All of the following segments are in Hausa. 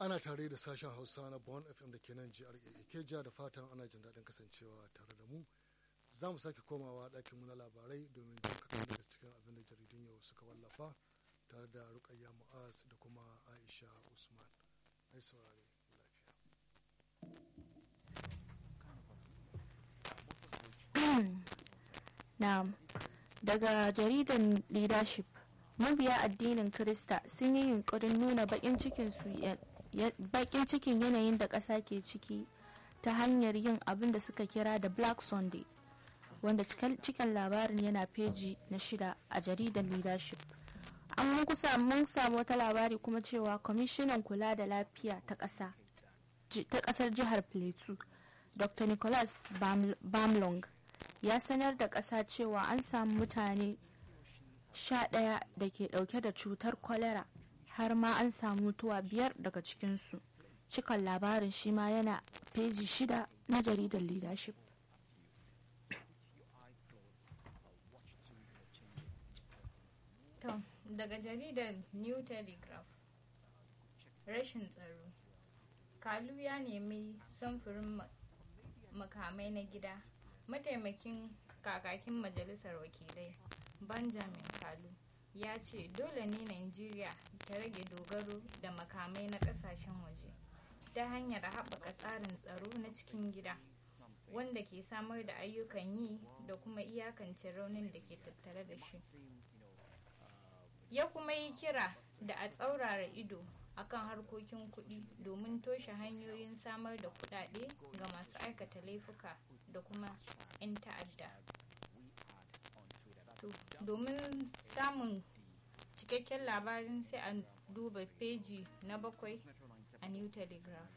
ana tare da sashen hausa na bon fm da ke nan jihar ikeja da fatan ana jin daɗin kasancewa tare da mu za mu sake komawa ɗakin mu na labarai domin jin kaɗan daga cikin abin da jaridun yau suka wallafa tare da rukayya mu'az da kuma aisha usman ai saurare Na'am. Daga jaridan leadership, mabiya addinin Krista sun yi yunkurin nuna bakin cikin cikin yanayin da ƙasa ke ciki ta hanyar yin abin da suka kira da Black Sunday, wanda cikin labarin yana feji na shida a jaridan leadership. An mun samu wata labari kuma cewa kwamishinan kula da lafiya ta ƙasa ta ƙasar jihar Plateau, Dr. Nicholas Bamlong ya sanar da ƙasa cewa an samu mutane sha ɗaya da ke ɗauke da cutar kwalera har ma an samu mutuwa biyar daga cikinsu cikan labarin shi ma yana feji shida na jaridar leadership daga jaridar new telegraph rashin tsaro kalu ya nemi samfurin makamai na gida mataimakin kakakin majalisar wakilai benjamin kalu ya ce dole ne nigeria ta rage dogaro da makamai na kasashen waje ta hanyar haɓaka tsarin tsaro na cikin gida wanda ke samar da ayyukan yi da kuma iyakance raunin da ke tattare da shi ya kuma yi kira da a tsaurara ido akan harkokin kuɗi domin toshe hanyoyin samar da kuɗaɗe ga masu aikata laifuka da kuma 'yan ta'adda domin samun cikakken labarin sai a duba feji na bakwai a new telegraph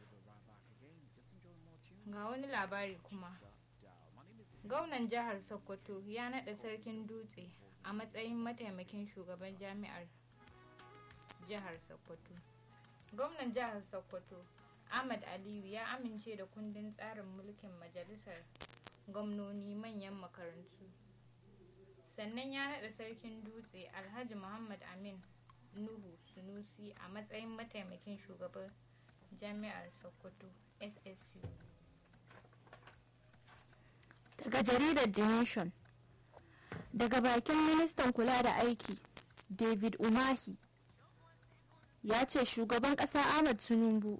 ga wani labari kuma gwamnan jihar sokoto ya naɗa sarkin dutse a matsayin mataimakin shugaban jami'ar jihar sokoto gwamnan jihar sokoto ahmad aliyu ya amince da kundin tsarin mulkin majalisar gwamnoni manyan makarantu sannan ya naɗa sarkin dutse alhaji muhammad amin nuhu sunusi a matsayin mataimakin shugaban jami'ar sokoto ssu daga jaridar the nation daga bakin ministan kula da aiki david umahi ya ce shugaban ƙasa ahmad tinubu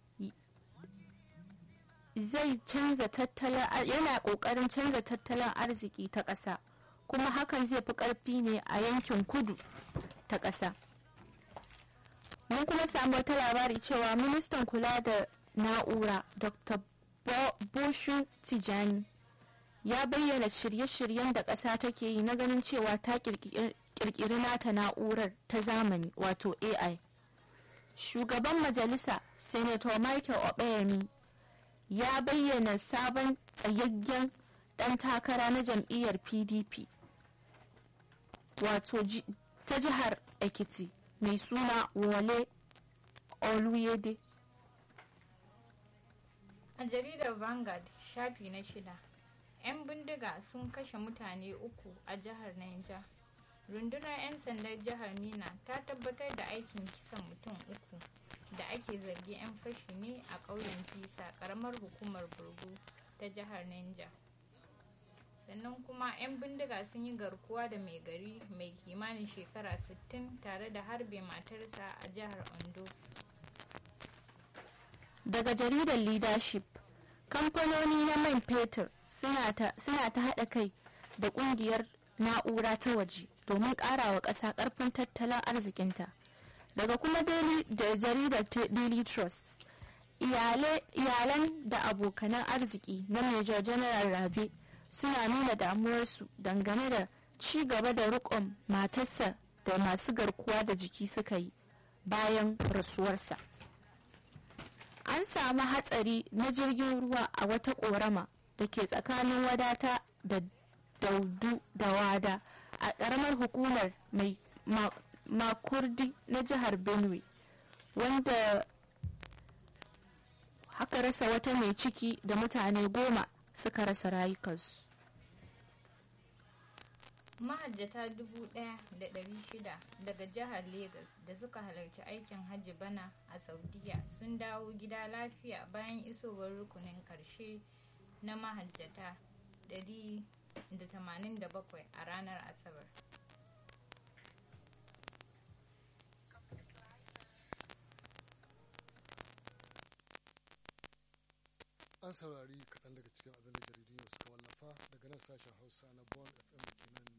zai canza tattalin yana ƙoƙarin canza tattalin arziki ta ƙasa kuma hakan zai fi ƙarfi ne a yankin kudu ta ƙasa mun kuma samu wata labari cewa ministan kula da na'ura dr boshu tijani ya bayyana shirye-shiryen da ƙasa take yi na ganin cewa ta ƙirƙiri nata na'urar ta zamani wato ai shugaban majalisa senator michael obeyemi ya bayyana sabon tsayayyen ɗan takara na jam'iyyar pdp wato ta jihar ekiti mai suna wole oluyede a jaridar vanguard shafi na shida 'yan bindiga sun kashe mutane uku a jihar niger rundunar 'yan sandar jihar nina ta tabbatar da aikin kisan mutum uku da ake zargi 'yan fashi ne a ƙauyen fisa ƙaramar hukumar burgu ta jihar niger sannan kuma 'yan bindiga sun yi garkuwa da mai gari mai kimanin shekara 60 tare da harbe matarsa a jihar ondo daga jaridar leadership kamfanoni na man fetur suna ta haɗa kai da ƙungiyar na'ura ta waje domin ƙarawa ƙasa ƙarfin tattalin arzikinta daga kuma da jaridar daily trust iyalan da abokanan arziki na major general rabe suna nuna damuwarsu dangane da ci gaba da rikon matarsa da masu garkuwa da jiki suka yi bayan rasuwarsa an samu hatsari na jirgin ruwa a wata korama da ke tsakanin wadata da daudu da wada a ƙaramar hukumar mai makurdi na jihar benue wanda haka rasa wata mai ciki da mutane goma suka rasa rayukansu mahajjata 1,600 daga jihar Legas da suka halarci aikin hajji bana a saudiya sun dawo gida lafiya bayan isowar rukunin karshe na mahajjata 187 a ranar asabar an saurari kaɗan daga cikin abin da jaridun yau suka wallafa daga nan sashen hausa na bon fm kenan